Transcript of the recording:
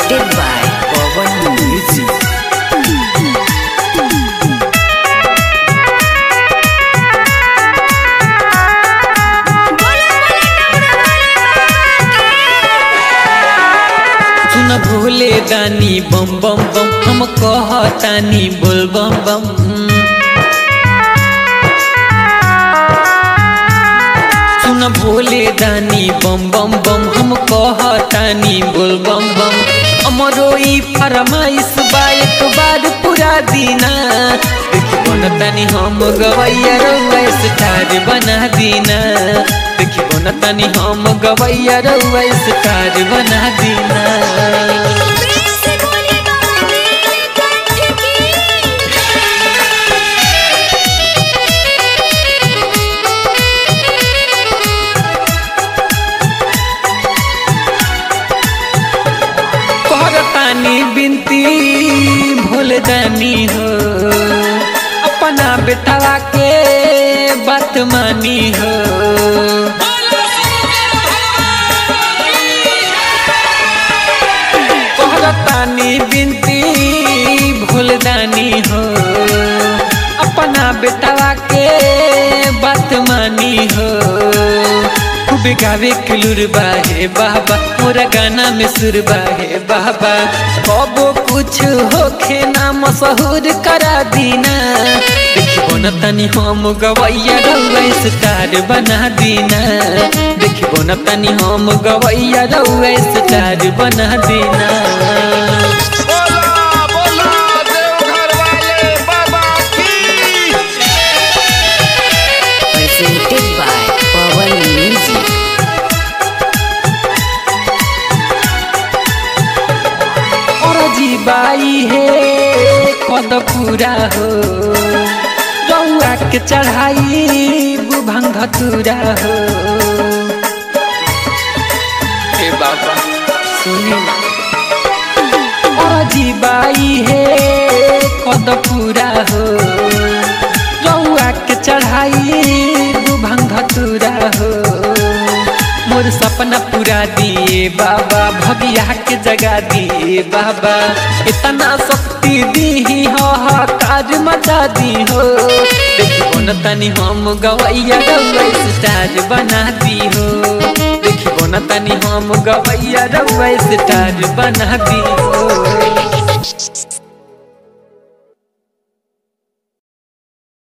Presented by Pawan Music. सुन भोले दानी बम बम बम हम कहतानी बोल बम बम सुन भोले दानी बम बम बम हम कहतानी बोल बम बम अमरो ई फरमाइश बा एक बार पूरा दीना देखी बनतानी हम गवैया रउआ स्टार बना दीना देखी बनतानी हम गवैया रउआ स्टार बना दीना प्रेम से बोले कंठ की करतानी बिनती भूल जानी हो अपना बेटवा के बात मानी हो करतानी बिनती भूल जानी हो अपना बेटवा के बात मानी हो खूब गावे किलुर बाहे बाबा मोरा गाना में सुर बाहे बाबा कबो कुछ होखे ना मशहूर करा दीना देखिबो न तनी हम गवैया रउआ स्टार बना दीना देखिबो न तनी हम गवैया रउआ स्टार बना दीना बोला बोला देवघर वाले बाबा की Presented by Pawan Music. और जीबाई हे कद पूरा हो रउआ के चढ़ाई बुभंग धतूरा हो हे बाबा सुनी ना और जीबाई हे कद पूरा हो रउआ के चढ़ाई बुभंग धतूरा हो मोर सपना पूरा दिए बाबा भगिया के जगा दिए बाबा इतना शक्ति दी हो काज मचा दी हो देखिबो न तनी हम गवैया रउआ स्टार बना दी हो देखिबो न तनी हम गवैया रउआ स्टार बना दी हो